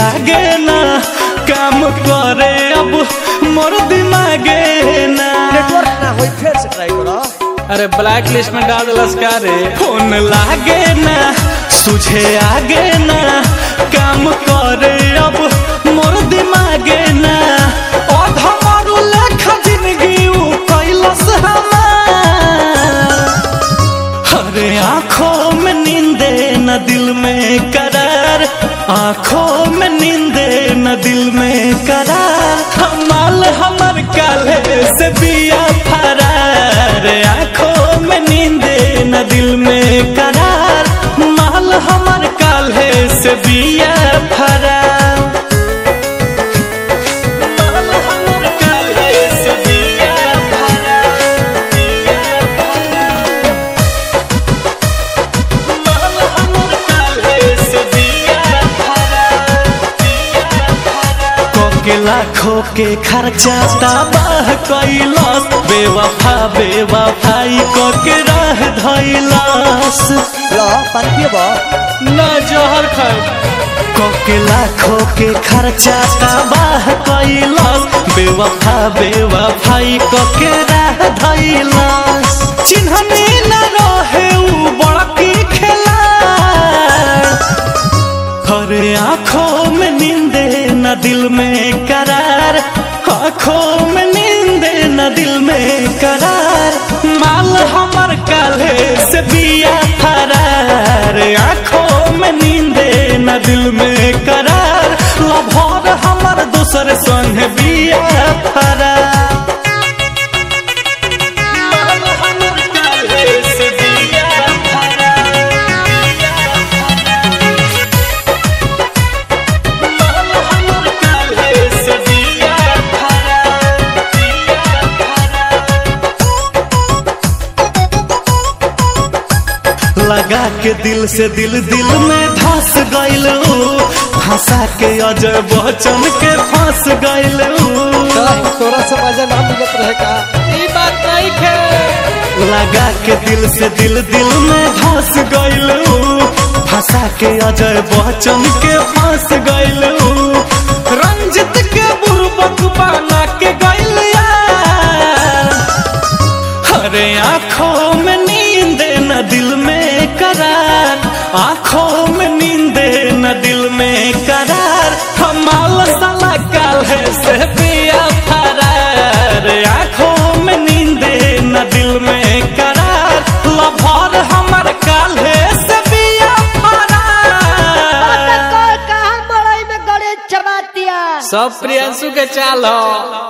आगे ना काम करे अब मोर दिमागे ना नेटवर्क ना होई फिर से ट्राई करो अरे ब्लैक लिस्ट में डाल दिलस का रे फोन लागे ना सुझे आगे ना काम करे अब मोर दिमागे ना अधमरु लेखा जिंदगी उ कैलस हमार अरे आंखों में नींदे न दिल में करार आंखों में नींदे न दिल में करार हमाल हमर काले से बिया फरार आंखों में नींदे न दिल में करार माल हमर काले से बिया फरार माल हमर काल्हे से बिया फरार, बिया फरार। माल हमर काल्हे से बिया फरार, बिया फरार। कोके लाखों के खर्चा तबाह कैलस बेवफा बेवफाई कोके राह धैलस लो पानी पियबो ना जहर खाए कोके लाखों के खर्चा तबाह कैलस बेवफा बेवफाई कोके राह धैलस चिन्हने न रहे उ बड़की खेला हरे आंखों में नींदे न दिल में करार आंखों में नींदे न दिल में करार माल हमर काले से बिया फरार आंखों में नींदे न दिल में करार लभर हमर दूसर संग बिया फरार माल हमर काल्हे से बिया फरार, बिया माल हमर काल्हे से बिया फरार, बिया फरार। लगा के दिल से दिल दिल में धस गइल हंसा के अजय बच्चन के फंस गइल तोरा से मजा ना मिलत रहे का ई बात नहीं खे लगा के दिल से दिल दिल में धस गइल फंसा के अजय बच्चन के फंस गइल रंजित के बुरबक बना के गइल यार अरे आंखों में नींद न दिल में करार आंखों में नींद न दिल में करार हमाल साला काल है से पिया फरार आंखों में नींद न दिल में करार लभर हमर काल है से पिया फरार कहाँ बड़ाई में गणेश चबातिया सब प्रियंशु के चाल हो